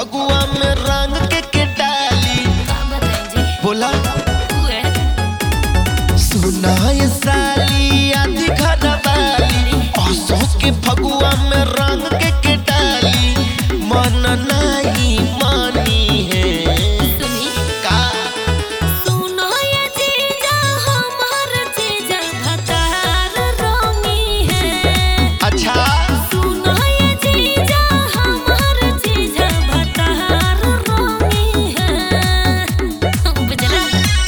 फगुआ में रंग के के डाली का बताएं जी बोला उए सुना ये साली आधी घर वाली असो के फगुआ में रंग के के डाली मन नहीं मानी है सुनी का सुनो ये जीजा हमार जीजा भतार रोमी है अच्छा सुनो ये जीजा हमार जीजा भतार रोमी है बुझला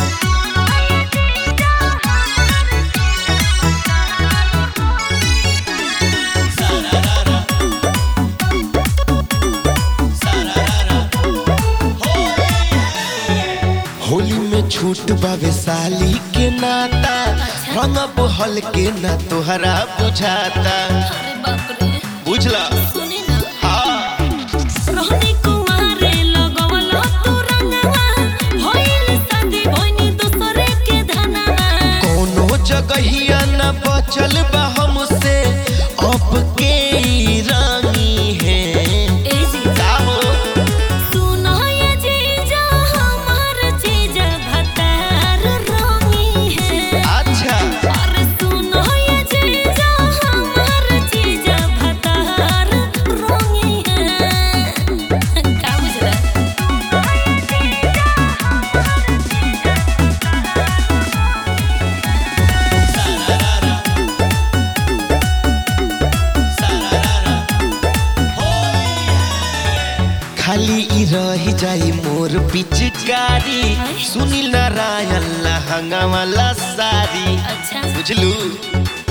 होली में छूट बावे साली के नाता रंग हल के ना तोहरा बुझाता अरे बाप रे बुझला सुनी ना हाँ रोहनी कुमारे लगवलो तू रंगवा होइल शादी भइनी दूसरे के धनवा कोनो जगहिया न बचल बा हमसे अब के ई रानी है ए जीजा का हो सुनो ये जीजा हमार जीजा भतार रोमी है अच्छा अरे सुनो ये जीजा हमार जीजा भतार रोमी है का बुझला खाली ई रही जाई मोर पिचकारी सुनील नारायण लहंगा वाला साड़ी अच्छा बुझलू